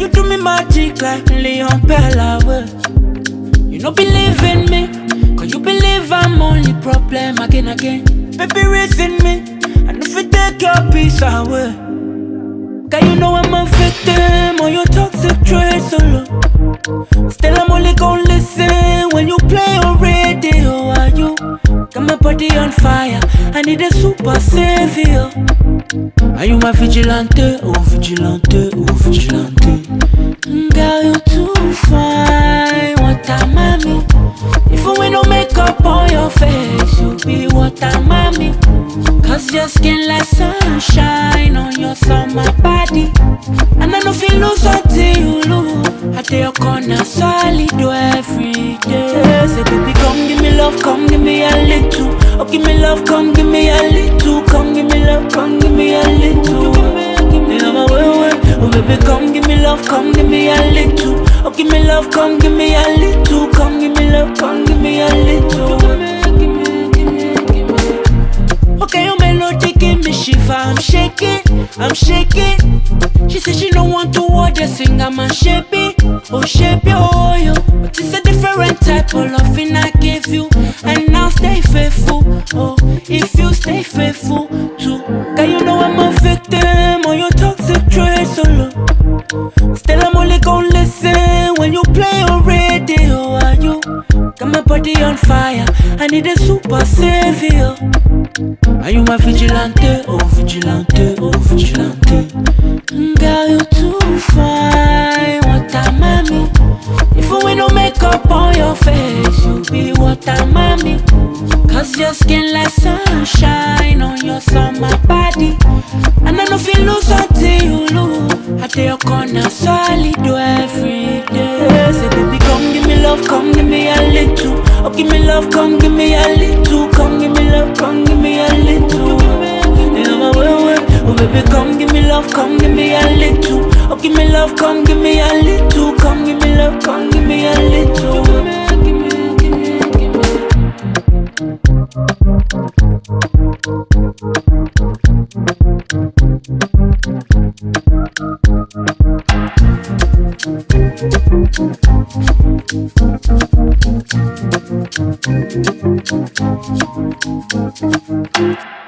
do me magic like Leon Bella will. You no believe in me, cause you believe I'm only problem again, again. Baby, raising me, and if you take your peace away. Cause you know I'm a victim of your toxic traits solo. Still, I'm only gonna listen when you play on radio. Are you? Got my body on fire, I need a super savior. Are you my vigilante? Oh, vigilante, oh, vigilante. Mm, Girl, you too fine, what a mommy. Even when no makeup on your face, you be what a mommy. Cause your skin like sunshine on your summer body. And I know feel lose until you lose. I tell your corner solid every day. Say, baby, come give me love, come give me a little. Oh, give me love, come give me a little. Come give me love, come give me a little. Yeah, my way, way. Oh, baby, come give me love, come give me a little. Oh, give me love, come give me a little. Come give me love, come give me a little. Give me, give me, give me. Okay, your melody give me shiver. I'm shaking, I'm shaking. She said she don't want to watch the singer man shape it, oh shape it, oh yo. But it's a different type of loving I give you, and now stay faithful, oh. If you stay faithful too, cause you know I'm a victim of your toxic traits solo. Still I'm only gonna listen when you play on radio. Are you? Got my body on fire. I need a super savior. Are you my vigilante? Oh vigilante, oh vigilante. Mm, Girl, you too fine. What a mommy. Even when no makeup on your face, you be what a mommy. Cause your skin like sunshine on your summer body. And I know feel lose until you lose. I tell your corner solid every day. Say, baby, come give me love, come give me a little. Oh, give me love, come give me a little. Come give me love, come give me a little. Yeah, my way, way. Oh, baby, come give me love, come give me a little. Oh, give me love, come give me a little. Come give me love, come give me a little. Give me, give me, give me. Thank you.